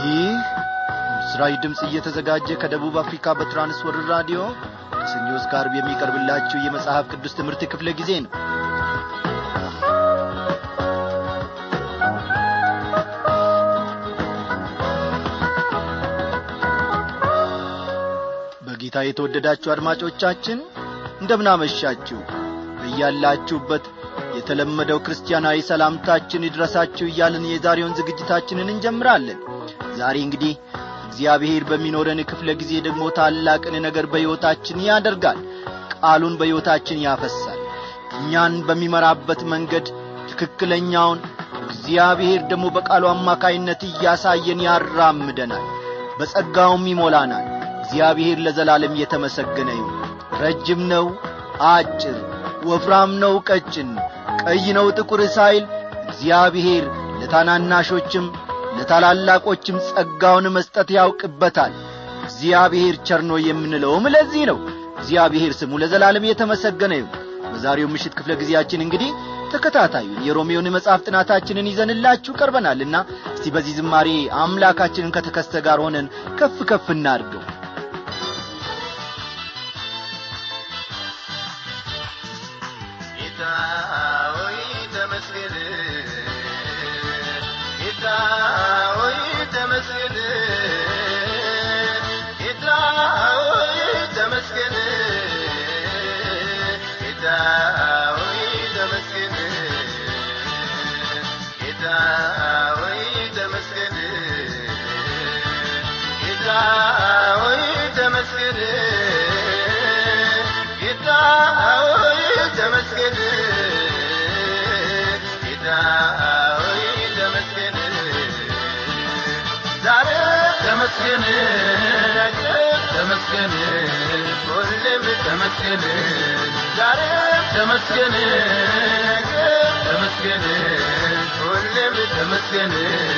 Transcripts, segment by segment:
ይህ ምስራች ድምፅ እየተዘጋጀ ከደቡብ አፍሪካ በትራንስወርልድ ራዲዮ ከሰኞ እስከ ዓርብ የሚቀርብላችሁ የመጽሐፍ ቅዱስ ትምህርት ክፍለ ጊዜ ነው በጌታ የተወደዳችሁ አድማጮቻችን እንደምናመሻችሁ በያላችሁበት የተለመደው ክርስቲያናዊ ሰላምታችን ይድረሳችሁ እያልን የዛሬውን ዝግጅታችንን እንጀምራለን ዛሬ እንግዲህ እግዚአብሔር በሚኖረን ክፍለ ጊዜ ደግሞ ታላቅን ነገር በሕይወታችን ያደርጋል ቃሉን በሕይወታችን ያፈሳል እኛን በሚመራበት መንገድ ትክክለኛውን እግዚአብሔር ደግሞ በቃሉ አማካይነት እያሳየን ያራምደናል በጸጋውም ይሞላናል እግዚአብሔር ለዘላለም የተመሰገነ ይሁን ረጅም ነው አጭር ወፍራም ነው ቀጭን ቀይ ነው ጥቁር ሳይል እግዚአብሔር ለታናናሾችም ለታላላቆችም ጸጋውን መስጠት ያውቅበታል እግዚአብሔር ቸርኖ የምንለውም ለዚህ ነው እግዚአብሔር ስሙ ለዘላለም የተመሰገነ ይሁን በዛሬው ምሽት ክፍለ ጊዜያችን እንግዲህ ተከታታዩን የሮሜውን መጽሐፍ ጥናታችንን ይዘንላችሁ ቀርበናልና እስቲ በዚህ ዝማሬ አምላካችንን ከተከስተ ጋር ሆነን ከፍ ከፍ እናድርገው ጌታ ሆይ ተመስገን ጌታ ሆይ ተመስገን ጌታ ሆይ ተመስገን ጌታ ሆይ ተመስገን ጌታ ሆይ ተመስገን ጌታ ሆይ ተመስገን ጌታ ሆይ ተመስገን ጌታ ሆይ ተመስገን ዛሬ ተመስገን ነገ ተመስገን ሁሌም ተመስገን ዛሬ ተመስገን ነገ ተመስገን ሁሌም ተመስገን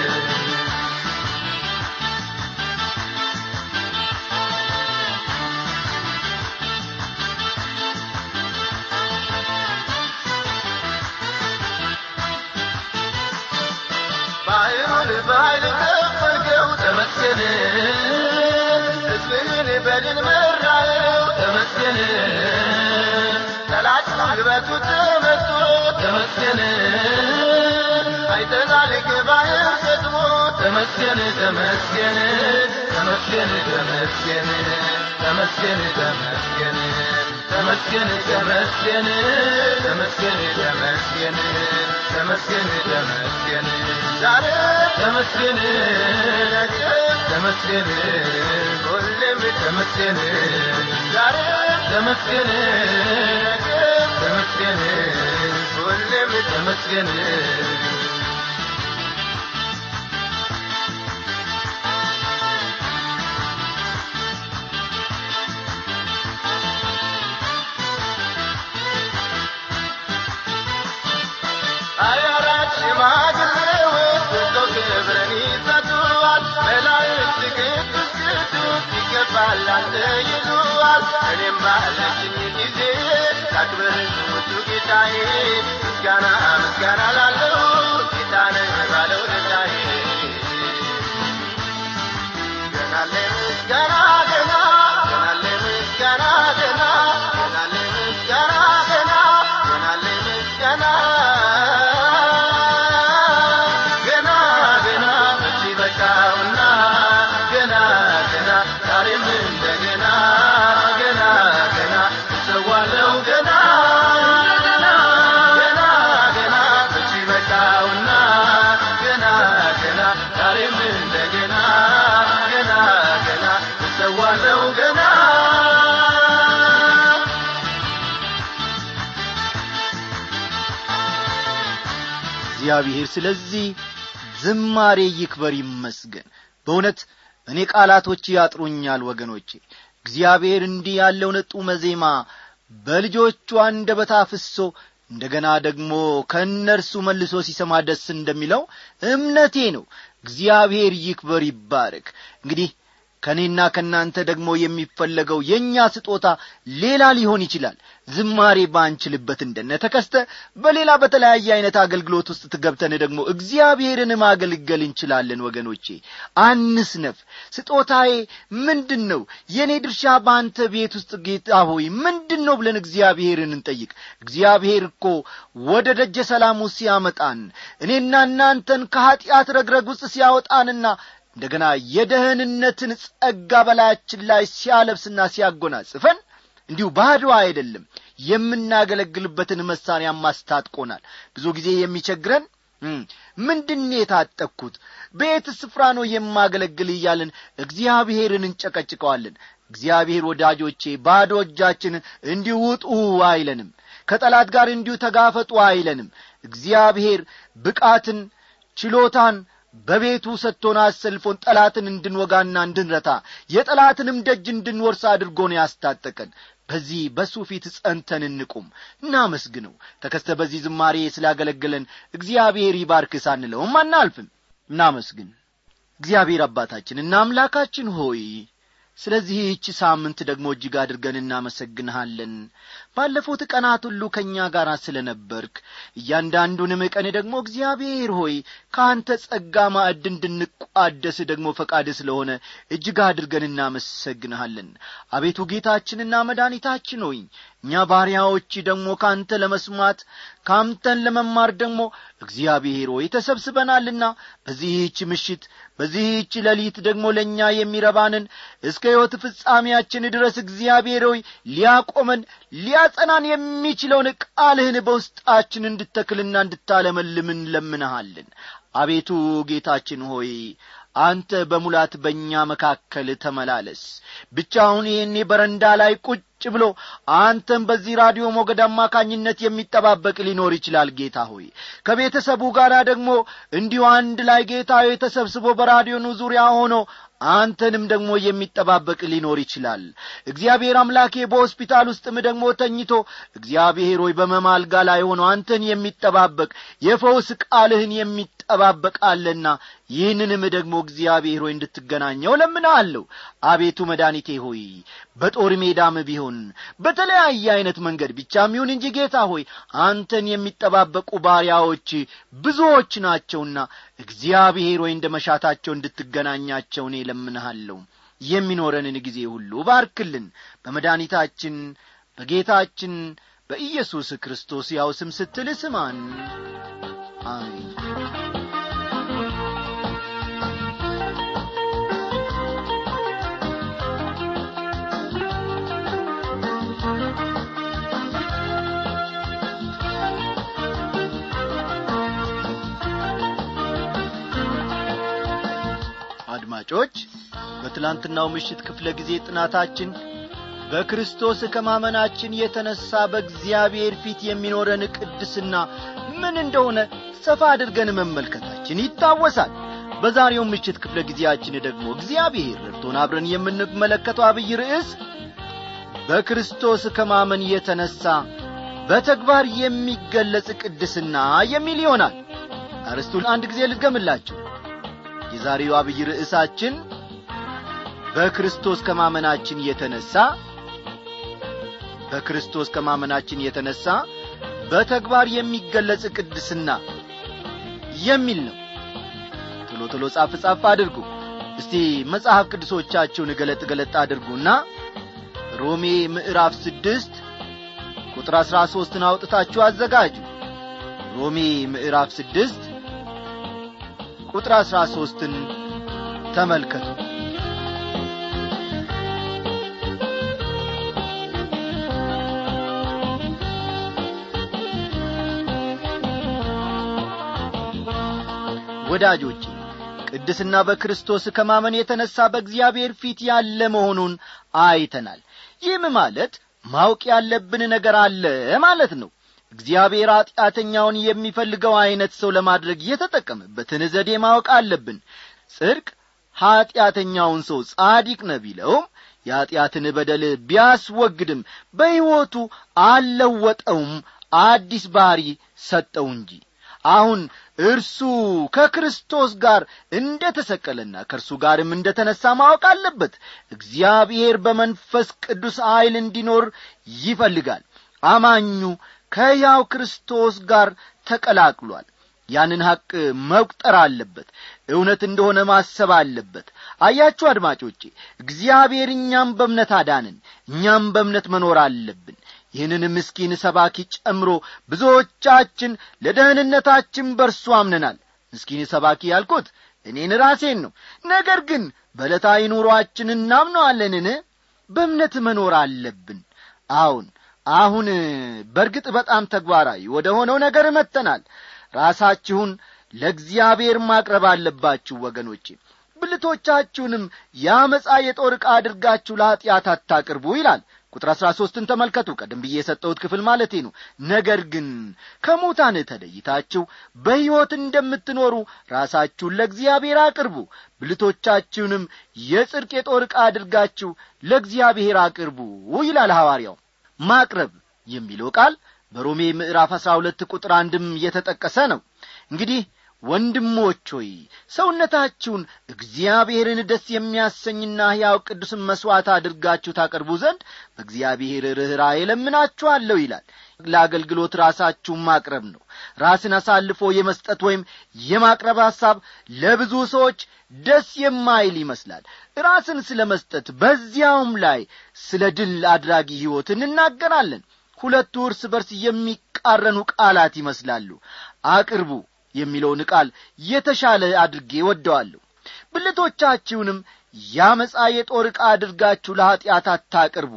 ባህሩን በኃይል ከፈልከው ተመስገን ሕዝብህን በድል መራኸው ተመስገን ጠላት ጉልበቱ ተመቶ ተመስገን አይተናል ከባህር ሰጥሞ ተመስገን ተመስገን ተመስገን ተመስገን ተመስገን ተመስገን ተመስገን ተመስገን ተመስገን ተመስገን ተመስገን ተመስገን ዛሬ ተመስገን ነገ ተመስገን ሁሌም ተመስገን ዛሬ ተመስገን ነገ ተመስገን ሁሌም ተመስገን ሀያ አራት ሽማግሌዎች ወጥተው ክብርን ይሰጡዋል መላእክት ቅዱስ ቅዱስ ይገባል አንተ ይሉዋል እኔም ባለችኝ ጊዜ ላክብር ውዱ ጌታዬ ምስጋና ምስጋና ላለው ጌታነ ባለው ደታዬ ገናለ ምስጋና ገና ገናለ ምስጋና ገና ገናለ ምስጋና ገና ገናለ ምስጋና ገና ገና መቼ በቃውና ገና ገና ዛሬም እንደገና ገና ገና እሰዋለው ገና ገና ገና ገና መቼ በቃውና ገና ገና ዛሬም እንደገና ገና ገና እሰዋለው ገና እግዚአብሔር ስለዚህ ዝማሬ ይክበር ይመስገን በእውነት እኔ ቃላቶች ያጥሩኛል ወገኖቼ እግዚአብሔር እንዲህ ያለውን ጡመ ዜማ በልጆቹ አንደበት አፍሶ እንደገና ደግሞ ከእነርሱ መልሶ ሲሰማ ደስ እንደሚለው እምነቴ ነው እግዚአብሔር ይክበር ይባረክ እንግዲህ ከእኔና ከእናንተ ደግሞ የሚፈለገው የእኛ ስጦታ ሌላ ሊሆን ይችላል ዝማሬ ባንችልበት እንደነ ተከስተ በሌላ በተለያየ አይነት አገልግሎት ውስጥ ትገብተን ደግሞ እግዚአብሔርን ማገልገል እንችላለን ወገኖቼ አንስነፍ ስጦታዬ ምንድን ነው የእኔ ድርሻ በአንተ ቤት ውስጥ ጌታ ሆይ ምንድን ነው ብለን እግዚአብሔርን እንጠይቅ እግዚአብሔር እኮ ወደ ደጀ ሰላሙ ሲያመጣን እኔና እናንተን ከኀጢአት ረግረግ ውስጥ ሲያወጣንና እንደገና የደህንነትን ጸጋ በላያችን ላይ ሲያለብስና ሲያጎናጽፈን እንዲሁ ባዶ አይደለም የምናገለግልበትን መሳሪያ ማስታጥቆናል ብዙ ጊዜ የሚቸግረን ምንድን የታጠቅኩት በየት ስፍራ ነው የማገለግል እያልን እግዚአብሔርን እንጨቀጭቀዋለን እግዚአብሔር ወዳጆቼ ባዶ እጃችን እንዲሁ ውጡ አይለንም ከጠላት ጋር እንዲሁ ተጋፈጡ አይለንም እግዚአብሔር ብቃትን ችሎታን በቤቱ ሰጥቶን አሰልፎን ጠላትን እንድንወጋና እንድንረታ የጠላትንም ደጅ እንድንወርስ አድርጎ ነው ያስታጠቀን በዚህ በሱ ፊት ጸንተን እንቁም እናመስግነው ተከስተ በዚህ ዝማሬ ስላገለገለን እግዚአብሔር ይባርክ ሳንለውም አናልፍም እናመስግን እግዚአብሔር አባታችን እና አምላካችን ሆይ ስለዚህ ይህች ሳምንት ደግሞ እጅግ አድርገን እናመሰግንሃለን ባለፉት ቀናት ሁሉ ከእኛ ጋር ስለ ነበርክ እያንዳንዱንም ቀን ደግሞ እግዚአብሔር ሆይ ከአንተ ጸጋ ማዕድ እንድንቋደስ ደግሞ ፈቃድ ስለሆነ እጅግ አድርገን እናመሰግንሃለን አቤቱ ጌታችንና መድኃኒታችን ሆይ እኛ ባሪያዎች ደግሞ ከአንተ ለመስማት ከአንተን ለመማር ደግሞ እግዚአብሔር ሆይ ተሰብስበናልና በዚህች ምሽት በዚህች ሌሊት ደግሞ ለእኛ የሚረባንን እስከ ሕይወት ፍጻሜያችን ድረስ እግዚአብሔር ሆይ ሊያቆመን ሊያጸናን የሚችለውን ቃልህን በውስጣችን እንድተክልና እንድታለመልም እንለምንሃለን አቤቱ ጌታችን ሆይ አንተ በሙላት በእኛ መካከል ተመላለስ ብቻውን ይህኔ በረንዳ ላይ ቁጭ ብሎ አንተም በዚህ ራዲዮ ሞገድ አማካኝነት የሚጠባበቅ ሊኖር ይችላል ጌታ ሆይ ከቤተሰቡ ጋር ደግሞ እንዲሁ አንድ ላይ ጌታ ሆይ ተሰብስቦ በራዲዮኑ ዙሪያ ሆኖ አንተንም ደግሞ የሚጠባበቅ ሊኖር ይችላል እግዚአብሔር አምላኬ በሆስፒታል ውስጥም ደግሞ ተኝቶ እግዚአብሔር ሆይ በመማልጋ ላይ ሆኖ አንተን የሚጠባበቅ የፈውስ ቃልህን የሚጠባበቃለና ይህንንም ደግሞ እግዚአብሔር ሆይ እንድትገናኘው ለምናለሁ አቤቱ መድኃኒቴ ሆይ በጦር ሜዳም ቢሆን በተለያየ አይነት መንገድ ብቻም ይሁን እንጂ ጌታ ሆይ አንተን የሚጠባበቁ ባሪያዎች ብዙዎች ናቸውና እግዚአብሔር ሆይ እንደ መሻታቸው እንድትገናኛቸው እኔ ለምንሃለሁ የሚኖረንን ጊዜ ሁሉ ባርክልን በመድኃኒታችን በጌታችን በኢየሱስ ክርስቶስ ያው ስም ስትል ስማን አሜን አድማጮች በትላንትናው ምሽት ክፍለ ጊዜ ጥናታችን በክርስቶስ ከማመናችን የተነሣ በእግዚአብሔር ፊት የሚኖረን ቅድስና ምን እንደሆነ ሰፋ አድርገን መመልከታችን ይታወሳል በዛሬው ምሽት ክፍለ ጊዜያችን ደግሞ እግዚአብሔር ረድቶን አብረን የምንመለከተው አብይ ርዕስ በክርስቶስ ከማመን የተነሣ በተግባር የሚገለጽ ቅድስና የሚል ይሆናል አርስቱን አንድ ጊዜ ልድገምላችሁ የዛሬው አብይ ርዕሳችን በክርስቶስ ከማመናችን የተነሣ በክርስቶስ ከማመናችን የተነሣ በተግባር የሚገለጽ ቅድስና የሚል ነው ቶሎ ቶሎ ጻፍ ጻፍ አድርጉ እስቲ መጽሐፍ ቅዱሶቻችሁን ገለጥ ገለጥ አድርጉና ሮሜ ምዕራፍ ስድስት ቁጥር አሥራ ሦስትን አውጥታችሁ አዘጋጁ ሮሜ ምዕራፍ ስድስት ቁጥር አሥራ ሦስትን ተመልከቱ ወዳጆቼ ቅድስና በክርስቶስ ከማመን የተነሣ በእግዚአብሔር ፊት ያለ መሆኑን አይተናል ይህም ማለት ማወቅ ያለብን ነገር አለ ማለት ነው እግዚአብሔር ኀጢአተኛውን የሚፈልገው ዐይነት ሰው ለማድረግ የተጠቀመበትን ዘዴ ማወቅ አለብን ጽድቅ ኀጢአተኛውን ሰው ጻዲቅ ነ ቢለውም የኀጢአትን በደል ቢያስወግድም በሕይወቱ አልለወጠውም አዲስ ባሕሪ ሰጠው እንጂ አሁን እርሱ ከክርስቶስ ጋር እንደ ተሰቀለና ከእርሱ ጋርም እንደ ተነሣ ማወቅ አለበት እግዚአብሔር በመንፈስ ቅዱስ ኀይል እንዲኖር ይፈልጋል አማኙ ከሕያው ክርስቶስ ጋር ተቀላቅሏል ያንን ሐቅ መቁጠር አለበት እውነት እንደሆነ ማሰብ አለበት አያችሁ አድማጮቼ እግዚአብሔር እኛም በእምነት አዳንን እኛም በእምነት መኖር አለብን ይህንን ምስኪን ሰባኪ ጨምሮ ብዙዎቻችን ለደህንነታችን በርሱ አምነናል ምስኪን ሰባኪ ያልኩት እኔን ራሴን ነው ነገር ግን በዕለታዊ ኑሮአችን እናምነዋለንን በእምነት መኖር አለብን አሁን አሁን በርግጥ በጣም ተግባራዊ ወደ ሆነው ነገር መጥተናል ራሳችሁን ለእግዚአብሔር ማቅረብ አለባችሁ ወገኖቼ ብልቶቻችሁንም ያመፃ የጦር ዕቃ አድርጋችሁ ለኀጢአት አታቅርቡ ይላል ቁጥር አሥራ ሦስትን ተመልከቱ ቀደም ብዬ የሰጠሁት ክፍል ማለቴ ነው ነገር ግን ከሙታን ተለይታችሁ በሕይወት እንደምትኖሩ ራሳችሁን ለእግዚአብሔር አቅርቡ ብልቶቻችሁንም የጽድቅ የጦር ዕቃ አድርጋችሁ ለእግዚአብሔር አቅርቡ ይላል ሐዋርያው ማቅረብ የሚለው ቃል በሮሜ ምዕራፍ አሥራ ሁለት ቁጥር አንድም እየተጠቀሰ ነው እንግዲህ ወንድሞች ሆይ ሰውነታችሁን እግዚአብሔርን ደስ የሚያሰኝና ሕያው ቅዱስን መሥዋዕት አድርጋችሁ ታቀርቡ ዘንድ በእግዚአብሔር ርኅራኄ ለምናችኋለሁ ይላል ለአገልግሎት ራሳችሁን ማቅረብ ነው ራስን አሳልፎ የመስጠት ወይም የማቅረብ ሐሳብ ለብዙ ሰዎች ደስ የማይል ይመስላል ራስን ስለ መስጠት በዚያውም ላይ ስለ ድል አድራጊ ሕይወት እንናገራለን ሁለቱ እርስ በርስ የሚቃረኑ ቃላት ይመስላሉ አቅርቡ የሚለውን ቃል የተሻለ አድርጌ ወደዋለሁ ብልቶቻችሁንም ያመፃ የጦር ዕቃ አድርጋችሁ ለኀጢአት አታቅርቡ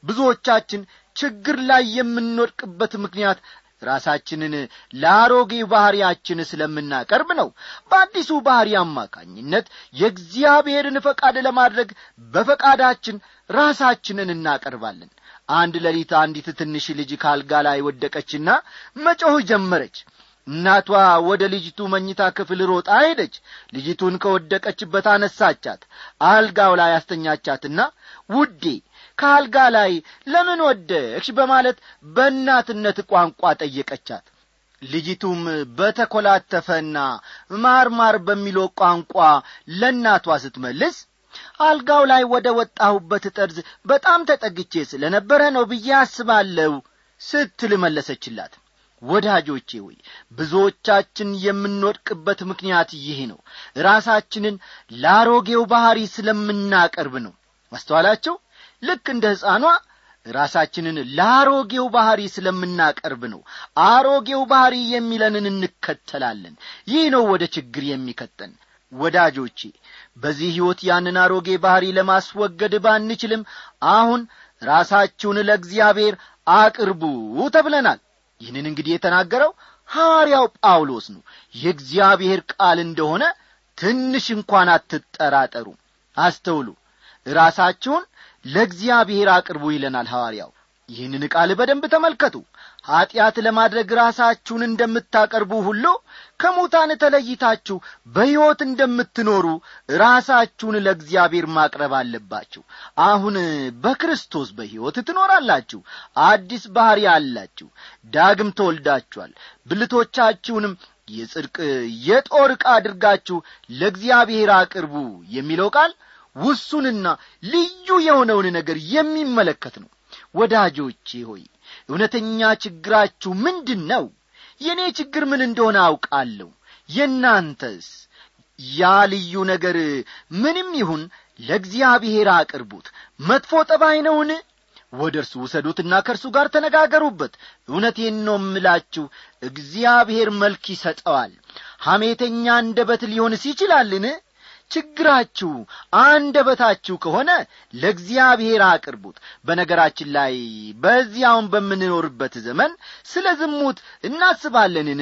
ብዙዎቻችን ችግር ላይ የምንወድቅበት ምክንያት ራሳችንን ለአሮጌ ባሕርያችን ስለምናቀርብ ነው በአዲሱ ባሕሪ አማካኝነት የእግዚአብሔርን ፈቃድ ለማድረግ በፈቃዳችን ራሳችንን እናቀርባለን አንድ ሌሊት አንዲት ትንሽ ልጅ ካልጋ ላይ ወደቀችና መጮህ ጀመረች እናቷ ወደ ልጅቱ መኝታ ክፍል ሮጣ ሄደች ልጅቱን ከወደቀችበት አነሳቻት አልጋው ላይ አስተኛቻትና ውዴ ከአልጋ ላይ ለምን ወደቅሽ በማለት በእናትነት ቋንቋ ጠየቀቻት ልጅቱም በተኰላተፈና ማርማር በሚለው ቋንቋ ለእናቷ ስትመልስ አልጋው ላይ ወደ ወጣሁበት ጠርዝ በጣም ተጠግቼ ስለ ነበረ ነው ብዬ አስባለሁ ስትል መለሰችላት ወዳጆቼ ሆይ ብዙዎቻችን የምንወድቅበት ምክንያት ይህ ነው ራሳችንን ለአሮጌው ባሕሪ ስለምናቀርብ ነው ማስተዋላቸው ልክ እንደ ሕፃኗ ራሳችንን ለአሮጌው ባሕሪ ስለምናቀርብ ነው አሮጌው ባሕሪ የሚለንን እንከተላለን ይህ ነው ወደ ችግር የሚከተን ወዳጆቼ በዚህ ሕይወት ያንን አሮጌ ባሕሪ ለማስወገድ ባንችልም አሁን ራሳችሁን ለእግዚአብሔር አቅርቡ ተብለናል ይህንን እንግዲህ የተናገረው ሐዋርያው ጳውሎስ ነው የእግዚአብሔር ቃል እንደሆነ ትንሽ እንኳን አትጠራጠሩ አስተውሉ ራሳችሁን ለእግዚአብሔር አቅርቡ ይለናል ሐዋርያው ይህንን ቃል በደንብ ተመልከቱ ኀጢአት ለማድረግ ራሳችሁን እንደምታቀርቡ ሁሉ ከሙታን ተለይታችሁ በሕይወት እንደምትኖሩ ራሳችሁን ለእግዚአብሔር ማቅረብ አለባችሁ አሁን በክርስቶስ በሕይወት ትኖራላችሁ አዲስ ባሕሪ አላችሁ ዳግም ተወልዳችኋል ብልቶቻችሁንም የጽድቅ የጦር ዕቃ አድርጋችሁ ለእግዚአብሔር አቅርቡ የሚለው ቃል ውሱንና ልዩ የሆነውን ነገር የሚመለከት ነው ወዳጆቼ ሆይ እውነተኛ ችግራችሁ ምንድን ነው የእኔ ችግር ምን እንደሆነ አውቃለሁ የእናንተስ ያ ልዩ ነገር ምንም ይሁን ለእግዚአብሔር አቅርቡት መጥፎ ጠባይ ነውን ወደ እርሱ ውሰዱትና ከእርሱ ጋር ተነጋገሩበት እውነቴን ነው እምላችሁ እግዚአብሔር መልክ ይሰጠዋል ሐሜተኛ አንደበት ሊሆንስ ይችላልን ችግራችሁ አንደበታችሁ ከሆነ ለእግዚአብሔር አቅርቡት በነገራችን ላይ በዚያውን በምንኖርበት ዘመን ስለ ዝሙት እናስባለንን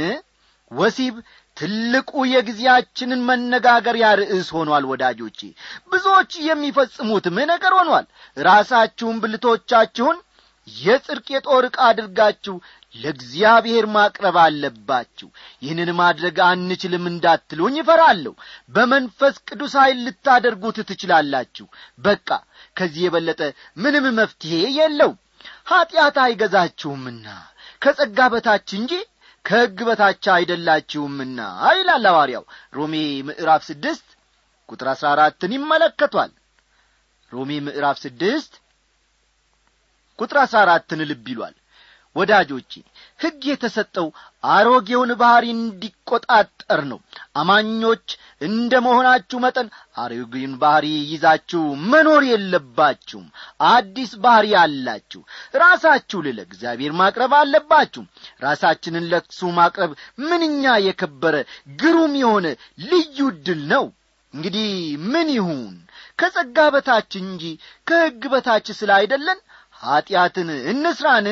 ወሲብ ትልቁ የጊዜያችንን መነጋገሪያ ርዕስ ሆኗል ወዳጆቼ ብዙዎች የሚፈጽሙትም ነገር ሆኗል ራሳችሁን ብልቶቻችሁን የጽድቅ የጦር ዕቃ አድርጋችሁ ለእግዚአብሔር ማቅረብ አለባችሁ ይህንን ማድረግ አንችልም እንዳትሉኝ ይፈራለሁ በመንፈስ ቅዱስ ኃይል ልታደርጉት ትችላላችሁ በቃ ከዚህ የበለጠ ምንም መፍትሔ የለው ኀጢአት አይገዛችሁምና ከጸጋ በታች እንጂ ከሕግ በታች አይደላችሁምና ይላል ሐዋርያው ሮሜ ምዕራፍ ስድስት ቁጥር አሥራ አራትን ይመለከቷል ሮሜ ምዕራፍ ስድስት ቁጥር አሥራ አራትን ልብ ይሏል ወዳጆቼ ሕግ የተሰጠው አሮጌውን ባሕሪ እንዲቆጣጠር ነው አማኞች እንደ መሆናችሁ መጠን አሮጌውን ባሕሪ ይዛችሁ መኖር የለባችሁም አዲስ ባሕሪ አላችሁ ራሳችሁን ለእግዚአብሔር ማቅረብ አለባችሁ ራሳችንን ለክሱ ማቅረብ ምንኛ የከበረ ግሩም የሆነ ልዩ ድል ነው እንግዲህ ምን ይሁን ከጸጋ በታች እንጂ ከሕግ በታች ስለ አይደለን ኀጢአትን እንስራን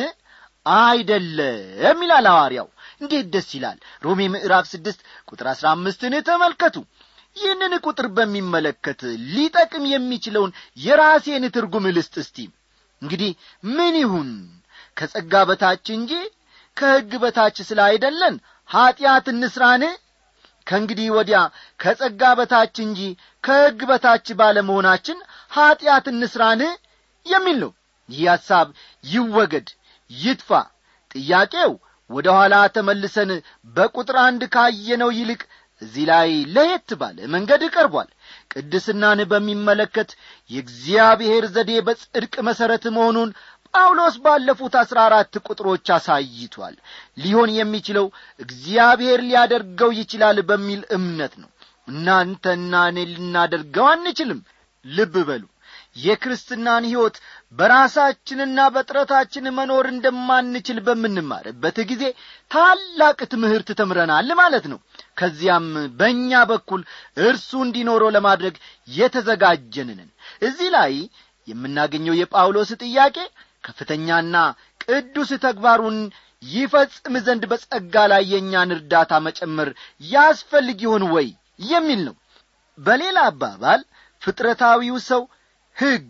አይደለም ይላል ሐዋርያው እንዴት ደስ ይላል ሮሜ ምዕራፍ ስድስት ቁጥር አሥራ አምስትን ተመልከቱ ይህንን ቁጥር በሚመለከት ሊጠቅም የሚችለውን የራሴን ትርጉም ልስጥ እስቲ እንግዲህ ምን ይሁን ከጸጋ በታች እንጂ ከሕግ በታች ስለ አይደለን ኀጢአት እንስራን ከእንግዲህ ወዲያ ከጸጋ በታች እንጂ ከሕግ በታች ባለመሆናችን ኀጢአት እንስራን የሚል ነው ይህ ሐሳብ ይወገድ ይጥፋ ጥያቄው ወደ ኋላ ተመልሰን በቁጥር አንድ ካየነው ይልቅ እዚህ ላይ ለየት ባለ መንገድ ቀርቧል ቅድስናን በሚመለከት የእግዚአብሔር ዘዴ በጽድቅ መሠረት መሆኑን ጳውሎስ ባለፉት አሥራ አራት ቁጥሮች አሳይቷል ሊሆን የሚችለው እግዚአብሔር ሊያደርገው ይችላል በሚል እምነት ነው እናንተና እኔ ልናደርገው አንችልም ልብ በሉ የክርስትናን ሕይወት በራሳችንና በጥረታችን መኖር እንደማንችል በምንማርበት ጊዜ ታላቅ ትምህርት ተምረናል ማለት ነው ከዚያም በእኛ በኩል እርሱ እንዲኖረው ለማድረግ የተዘጋጀንንን እዚህ ላይ የምናገኘው የጳውሎስ ጥያቄ ከፍተኛና ቅዱስ ተግባሩን ይፈጽም ዘንድ በጸጋ ላይ የእኛን እርዳታ መጨመር ያስፈልግ ይሆን ወይ የሚል ነው በሌላ አባባል ፍጥረታዊው ሰው ሕግ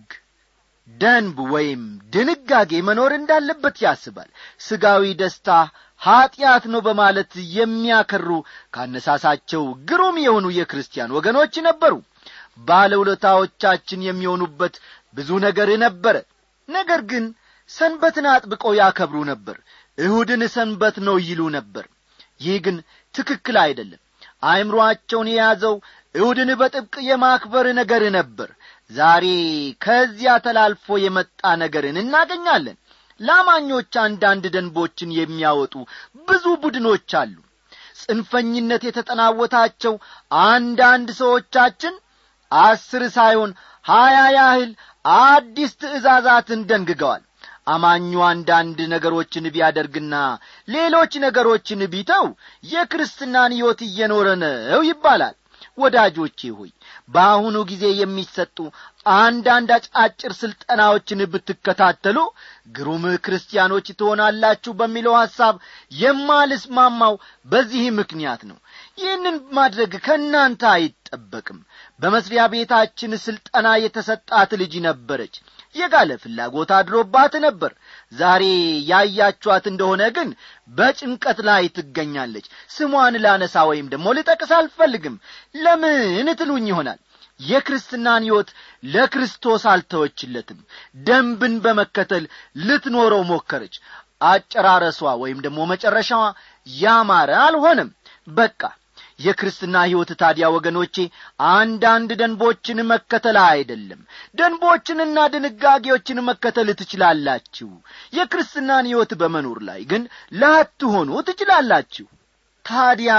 ደንብ ወይም ድንጋጌ መኖር እንዳለበት ያስባል ስጋዊ ደስታ ኀጢአት ነው በማለት የሚያከሩ ካነሳሳቸው ግሩም የሆኑ የክርስቲያን ወገኖች ነበሩ ባለውለታዎቻችን የሚሆኑበት ብዙ ነገር ነበረ ነገር ግን ሰንበትን አጥብቀው ያከብሩ ነበር እሁድን ሰንበት ነው ይሉ ነበር ይህ ግን ትክክል አይደለም አእምሮአቸውን የያዘው እሁድን በጥብቅ የማክበር ነገር ነበር ዛሬ ከዚያ ተላልፎ የመጣ ነገርን እናገኛለን ላማኞች አንዳንድ ደንቦችን የሚያወጡ ብዙ ቡድኖች አሉ ጽንፈኝነት የተጠናወታቸው አንዳንድ ሰዎቻችን አስር ሳይሆን ሀያ ያህል አዲስ ትእዛዛትን ደንግገዋል አማኙ አንዳንድ ነገሮችን ቢያደርግና ሌሎች ነገሮችን ቢተው የክርስትናን ሕይወት እየኖረ ነው ይባላል ወዳጆቼ ሆይ በአሁኑ ጊዜ የሚሰጡ አንዳንድ አጫጭር ስልጠናዎችን ብትከታተሉ ግሩም ክርስቲያኖች ትሆናላችሁ በሚለው ሐሳብ የማልስማማው በዚህ ምክንያት ነው ይህንን ማድረግ ከእናንተ አይጠበቅም በመስሪያ ቤታችን ስልጠና የተሰጣት ልጅ ነበረች የጋለ ፍላጎት አድሮባት ነበር ዛሬ ያያችኋት እንደሆነ ግን በጭንቀት ላይ ትገኛለች ስሟን ላነሳ ወይም ደግሞ ልጠቅስ አልፈልግም ለምን ትሉኝ ይሆናል የክርስትናን ሕይወት ለክርስቶስ አልተወችለትም ደንብን በመከተል ልትኖረው ሞከረች አጨራረሷ ወይም ደግሞ መጨረሻዋ ያማረ አልሆነም በቃ የክርስትና ሕይወት ታዲያ ወገኖቼ አንዳንድ ደንቦችን መከተል አይደለም ደንቦችንና ድንጋጌዎችን መከተል ትችላላችሁ የክርስትናን ሕይወት በመኖር ላይ ግን ላትሆኑ ትችላላችሁ ታዲያ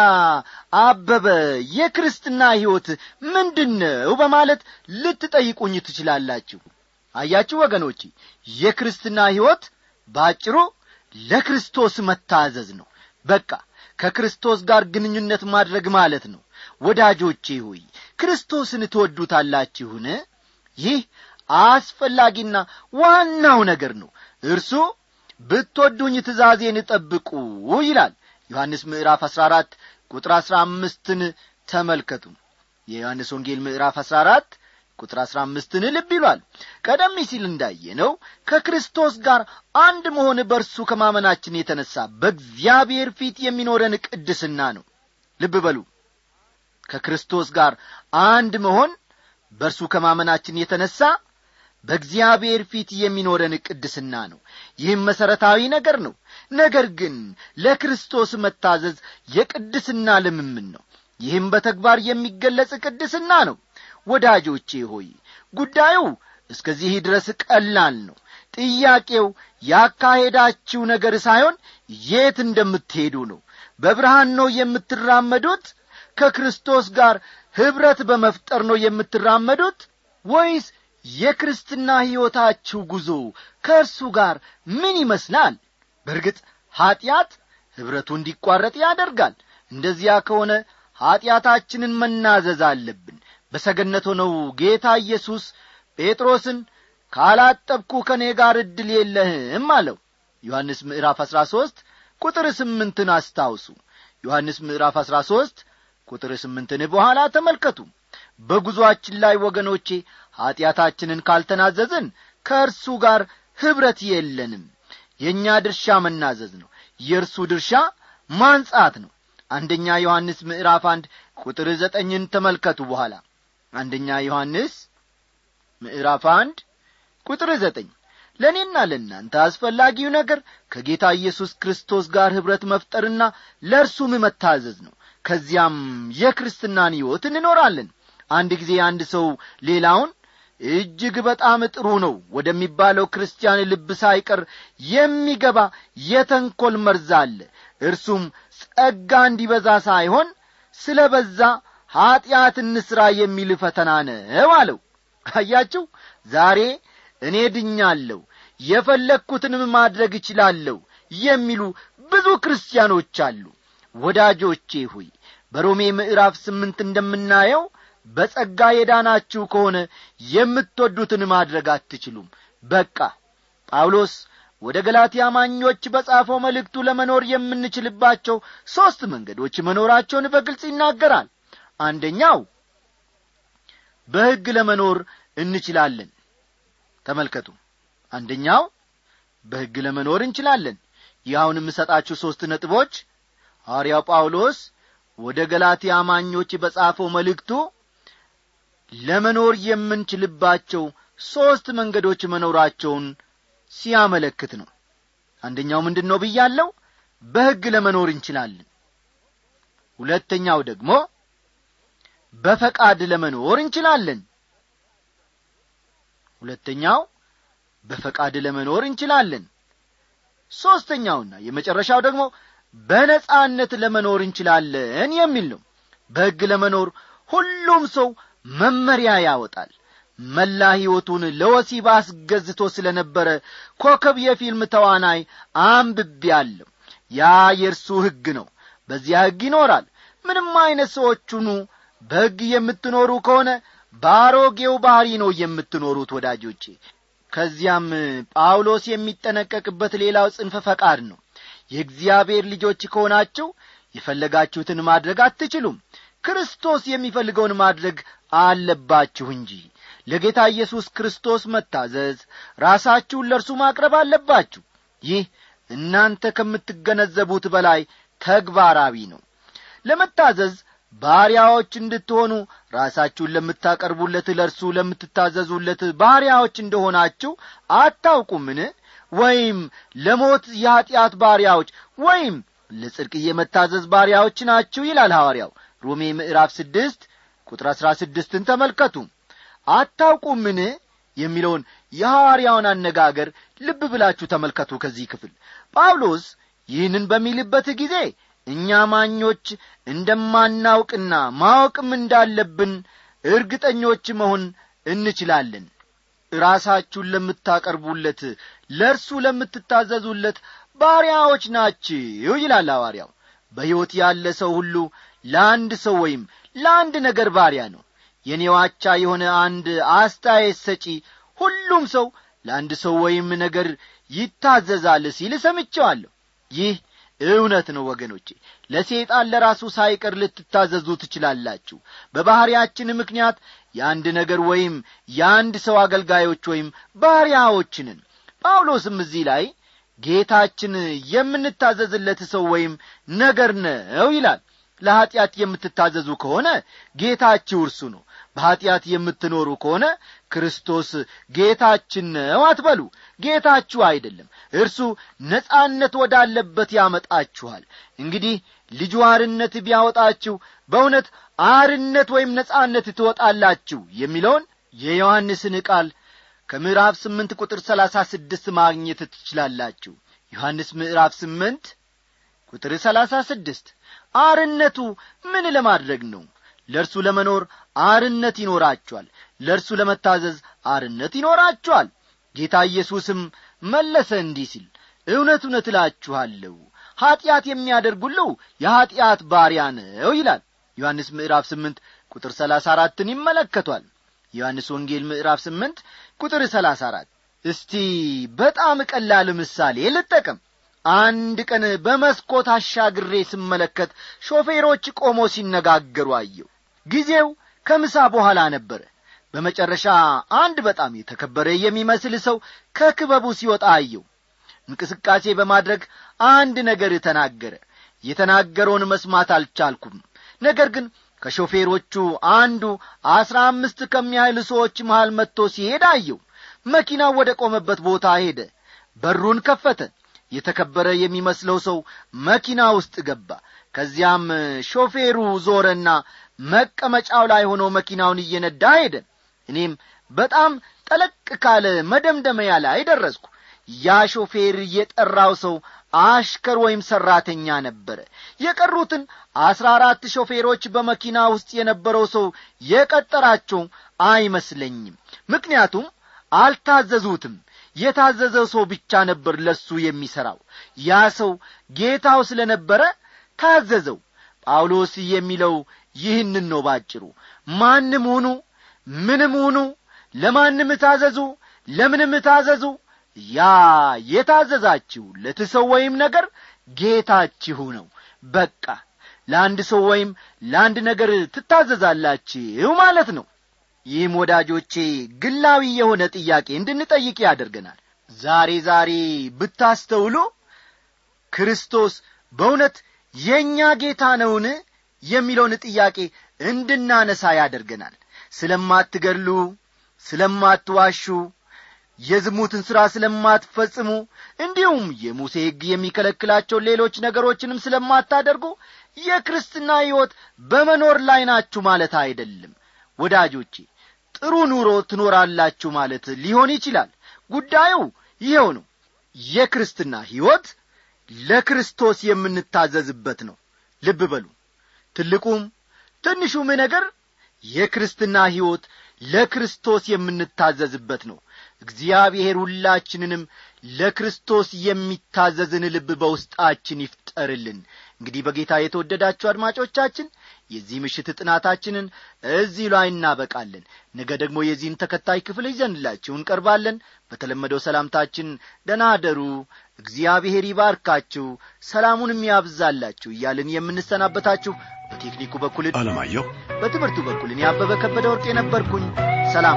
አበበ የክርስትና ሕይወት ምንድን ነው በማለት ልትጠይቁኝ ትችላላችሁ አያችሁ ወገኖቼ የክርስትና ሕይወት ባጭሩ ለክርስቶስ መታዘዝ ነው በቃ ከክርስቶስ ጋር ግንኙነት ማድረግ ማለት ነው ወዳጆቼ ሆይ ክርስቶስን ትወዱታላችሁን ይህ አስፈላጊና ዋናው ነገር ነው እርሱ ብትወዱኝ ትእዛዜን ጠብቁ ይላል ዮሐንስ ምዕራፍ አሥራ አራት ቁጥር አሥራ አምስትን ተመልከቱ የዮሐንስ ወንጌል ምዕራፍ አሥራ አራት ቁጥር አሥራ አምስትን ልብ ይሏል ቀደም ሲል እንዳየነው ከክርስቶስ ጋር አንድ መሆን በእርሱ ከማመናችን የተነሣ በእግዚአብሔር ፊት የሚኖረን ቅድስና ነው ልብ በሉ ከክርስቶስ ጋር አንድ መሆን በእርሱ ከማመናችን የተነሣ በእግዚአብሔር ፊት የሚኖረን ቅድስና ነው ይህም መሠረታዊ ነገር ነው ነገር ግን ለክርስቶስ መታዘዝ የቅድስና ልምምን ነው ይህም በተግባር የሚገለጽ ቅድስና ነው ወዳጆቼ ሆይ ጉዳዩ እስከዚህ ድረስ ቀላል ነው ጥያቄው ያካሄዳችሁ ነገር ሳይሆን የት እንደምትሄዱ ነው በብርሃን ነው የምትራመዱት ከክርስቶስ ጋር ኅብረት በመፍጠር ነው የምትራመዱት ወይስ የክርስትና ሕይወታችሁ ጉዞ ከእርሱ ጋር ምን ይመስላል በርግጥ ኀጢአት ኅብረቱ እንዲቋረጥ ያደርጋል እንደዚያ ከሆነ ኀጢአታችንን መናዘዝ አለብን በሰገነት ሆነው ጌታ ኢየሱስ ጴጥሮስን ካላጠብኩ ከእኔ ጋር ዕድል የለህም አለው ዮሐንስ ምዕራፍ አሥራ ሦስት ቁጥር ስምንትን አስታውሱ ዮሐንስ ምዕራፍ አሥራ ሦስት ቁጥር ስምንትን በኋላ ተመልከቱ በጉዞአችን ላይ ወገኖቼ ኀጢአታችንን ካልተናዘዝን ከእርሱ ጋር ኅብረት የለንም የእኛ ድርሻ መናዘዝ ነው የእርሱ ድርሻ ማንጻት ነው አንደኛ ዮሐንስ ምዕራፍ አንድ ቁጥር ዘጠኝን ተመልከቱ በኋላ አንደኛ ዮሐንስ ምዕራፍ አንድ ቁጥር ዘጠኝ ለእኔና ለእናንተ አስፈላጊው ነገር ከጌታ ኢየሱስ ክርስቶስ ጋር ኅብረት መፍጠርና ለእርሱም መታዘዝ ነው ከዚያም የክርስትናን ሕይወት እንኖራለን አንድ ጊዜ አንድ ሰው ሌላውን እጅግ በጣም ጥሩ ነው ወደሚባለው ክርስቲያን ልብ ሳይቀር የሚገባ የተንኰል መርዝ አለ እርሱም ጸጋ እንዲበዛ ሳይሆን ስለ በዛ ኀጢአት እንሥራ የሚል ፈተና ነው አለው አያችሁ ዛሬ እኔ ድኛለሁ የፈለግኩትንም ማድረግ እችላለሁ የሚሉ ብዙ ክርስቲያኖች አሉ ወዳጆቼ ሆይ በሮሜ ምዕራፍ ስምንት እንደምናየው በጸጋ የዳናችሁ ከሆነ የምትወዱትን ማድረግ አትችሉም በቃ ጳውሎስ ወደ ገላትያ አማኞች በጻፈው መልእክቱ ለመኖር የምንችልባቸው ሦስት መንገዶች መኖራቸውን በግልጽ ይናገራል አንደኛው በሕግ ለመኖር እንችላለን ተመልከቱ አንደኛው በሕግ ለመኖር እንችላለን ይህ አሁን የምሰጣችሁ ሦስት ነጥቦች ሐዋርያው ጳውሎስ ወደ ገላትያ አማኞች በጻፈው መልእክቱ ለመኖር የምንችልባቸው ሦስት መንገዶች መኖራቸውን ሲያመለክት ነው አንደኛው ምንድን ነው ብያለው በሕግ ለመኖር እንችላለን ሁለተኛው ደግሞ በፈቃድ ለመኖር እንችላለን ሁለተኛው በፈቃድ ለመኖር እንችላለን ሦስተኛውና የመጨረሻው ደግሞ በነጻነት ለመኖር እንችላለን የሚል ነው በሕግ ለመኖር ሁሉም ሰው መመሪያ ያወጣል መላ ሕይወቱን ለወሲብ አስገዝቶ ስለ ነበረ ኮከብ የፊልም ተዋናይ አንብቤአለሁ ያ የእርሱ ሕግ ነው በዚያ ሕግ ይኖራል ምንም ዐይነት ሰዎቹኑ በሕግ የምትኖሩ ከሆነ በአሮጌው ባሕሪ ነው የምትኖሩት ወዳጆቼ ከዚያም ጳውሎስ የሚጠነቀቅበት ሌላው ጽንፈ ፈቃድ ነው የእግዚአብሔር ልጆች ከሆናችሁ የፈለጋችሁትን ማድረግ አትችሉም ክርስቶስ የሚፈልገውን ማድረግ አለባችሁ እንጂ ለጌታ ኢየሱስ ክርስቶስ መታዘዝ ራሳችሁን ለእርሱ ማቅረብ አለባችሁ ይህ እናንተ ከምትገነዘቡት በላይ ተግባራዊ ነው ለመታዘዝ ባሪያዎች እንድትሆኑ ራሳችሁን ለምታቀርቡለት ለእርሱ ለምትታዘዙለት ባሪያዎች እንደሆናችሁ አታውቁምን ወይም ለሞት የኀጢአት ባሪያዎች ወይም ለጽድቅ የመታዘዝ ባሪያዎች ናችሁ ይላል ሐዋርያው ሮሜ ምዕራፍ ስድስት ቁጥር አሥራ ስድስትን ተመልከቱ አታውቁምን የሚለውን የሐዋርያውን አነጋገር ልብ ብላችሁ ተመልከቱ ከዚህ ክፍል ጳውሎስ ይህንን በሚልበት ጊዜ እኛ ማኞች እንደማናውቅና ማወቅም እንዳለብን እርግጠኞች መሆን እንችላለን ራሳችሁን ለምታቀርቡለት ለእርሱ ለምትታዘዙለት ባሪያዎች ናችሁ ይላል ሐዋርያው በሕይወት ያለ ሰው ሁሉ ለአንድ ሰው ወይም ለአንድ ነገር ባሪያ ነው የኔዋቻ የሆነ አንድ አስተያየት ሰጪ ሁሉም ሰው ለአንድ ሰው ወይም ነገር ይታዘዛል ሲል ሰምቼዋለሁ ይህ እውነት ነው ወገኖቼ ለሴጣን ለራሱ ሳይቀር ልትታዘዙ ትችላላችሁ በባሕርያችን ምክንያት የአንድ ነገር ወይም የአንድ ሰው አገልጋዮች ወይም ባሪያዎችንን ጳውሎስም እዚህ ላይ ጌታችን የምንታዘዝለት ሰው ወይም ነገር ነው ይላል ለኀጢአት የምትታዘዙ ከሆነ ጌታችሁ እርሱ ነው በኀጢአት የምትኖሩ ከሆነ ክርስቶስ ጌታችን ነው አትበሉ ጌታችሁ አይደለም እርሱ ነጻነት ወዳለበት ያመጣችኋል እንግዲህ ልጁ አርነት ቢያወጣችሁ በእውነት አርነት ወይም ነጻነት ትወጣላችሁ የሚለውን የዮሐንስን ቃል ከምዕራፍ ስምንት ቁጥር ሰላሳ ስድስት ማግኘት ትችላላችሁ ዮሐንስ ምዕራፍ ስምንት ቁጥር ሰላሳ ስድስት አርነቱ ምን ለማድረግ ነው ለእርሱ ለመኖር አርነት ይኖራችኋል ለእርሱ ለመታዘዝ አርነት ይኖራችኋል ጌታ ኢየሱስም መለሰ እንዲህ ሲል እውነት እውነት እላችኋለሁ ኀጢአት የሚያደርግ ሁሉ የኀጢአት ባሪያ ነው ይላል ዮሐንስ ምዕራፍ ስምንት ቁጥር ሰላሳ አራትን ይመለከቷል ዮሐንስ ወንጌል ምዕራፍ ስምንት ቁጥር ሰላሳ አራት እስቲ በጣም ቀላል ምሳሌ ልጠቀም አንድ ቀን በመስኮት አሻግሬ ስመለከት ሾፌሮች ቆሞ ሲነጋገሩ አየው ጊዜው ከምሳ በኋላ ነበረ በመጨረሻ አንድ በጣም የተከበረ የሚመስል ሰው ከክበቡ ሲወጣ አየው እንቅስቃሴ በማድረግ አንድ ነገር ተናገረ የተናገረውን መስማት አልቻልኩም ነገር ግን ከሾፌሮቹ አንዱ አስራ አምስት ከሚያህል ሰዎች መሃል መጥቶ ሲሄድ አየው መኪናው ወደ ቆመበት ቦታ ሄደ በሩን ከፈተ የተከበረ የሚመስለው ሰው መኪና ውስጥ ገባ ከዚያም ሾፌሩ ዞረና መቀመጫው ላይ ሆኖ መኪናውን እየነዳ ሄደ እኔም በጣም ጠለቅ ካለ መደምደመያ ላይ ደረስኩ ያ ሾፌር የጠራው ሰው አሽከር ወይም ሠራተኛ ነበረ የቀሩትን አስራ አራት ሾፌሮች በመኪና ውስጥ የነበረው ሰው የቀጠራቸው አይመስለኝም ምክንያቱም አልታዘዙትም የታዘዘው ሰው ብቻ ነበር ለሱ የሚሠራው ያ ሰው ጌታው ስለ ነበረ ታዘዘው ጳውሎስ የሚለው ይህንን ነው ባጭሩ ማንም ሁኑ ምንም ሁኑ ለማንም ታዘዙ ለምንም ታዘዙ ያ የታዘዛችሁለት ሰው ወይም ነገር ጌታችሁ ነው በቃ ለአንድ ሰው ወይም ለአንድ ነገር ትታዘዛላችሁ ማለት ነው ይህም ወዳጆቼ ግላዊ የሆነ ጥያቄ እንድንጠይቅ ያደርገናል ዛሬ ዛሬ ብታስተውሉ ክርስቶስ በእውነት የእኛ ጌታ ነውን የሚለውን ጥያቄ እንድናነሳ ያደርገናል ስለማትገድሉ ስለማትዋሹ የዝሙትን ሥራ ስለማትፈጽሙ እንዲሁም የሙሴ ሕግ የሚከለክላቸውን ሌሎች ነገሮችንም ስለማታደርጉ የክርስትና ሕይወት በመኖር ላይ ናችሁ ማለት አይደለም ወዳጆቼ ጥሩ ኑሮ ትኖራላችሁ ማለት ሊሆን ይችላል ጉዳዩ ይኸው ነው የክርስትና ሕይወት ለክርስቶስ የምንታዘዝበት ነው ልብ በሉ ትልቁም ትንሹም ነገር የክርስትና ሕይወት ለክርስቶስ የምንታዘዝበት ነው እግዚአብሔር ሁላችንንም ለክርስቶስ የሚታዘዝን ልብ በውስጣችን ይፍጠርልን እንግዲህ በጌታ የተወደዳችሁ አድማጮቻችን የዚህ ምሽት ጥናታችንን እዚህ ላይ እናበቃለን ነገ ደግሞ የዚህን ተከታይ ክፍል ይዘንላችሁ እንቀርባለን በተለመደው ሰላምታችን ደናደሩ እግዚአብሔር ይባርካችሁ ሰላሙንም ያብዛላችሁ እያልን የምንሰናበታችሁ በቴክኒኩ በኩል አለማየሁ በትምህርቱ በኩል እኔ አበበ ከበደ ወርቅ የነበርኩኝ ሰላም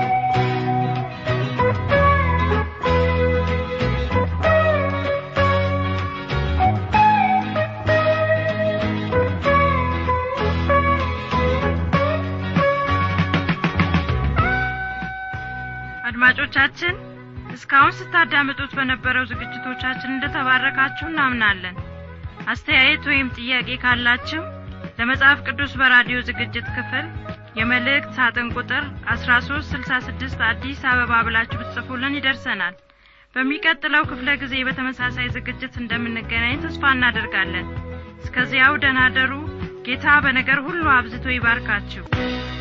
አድማጮቻችን እስካሁን ስታዳምጡት በነበረው ዝግጅቶቻችን እንደተባረካችሁ እናምናለን አስተያየት ወይም ጥያቄ ካላችሁ ለመጽሐፍ ቅዱስ በራዲዮ ዝግጅት ክፍል የመልእክት ሳጥን ቁጥር 1366 አዲስ አበባ ብላችሁ ብትጽፉልን ይደርሰናል በሚቀጥለው ክፍለ ጊዜ በተመሳሳይ ዝግጅት እንደምንገናኝ ተስፋ እናደርጋለን እስከዚያው ደናደሩ ጌታ በነገር ሁሉ አብዝቶ ይባርካችሁ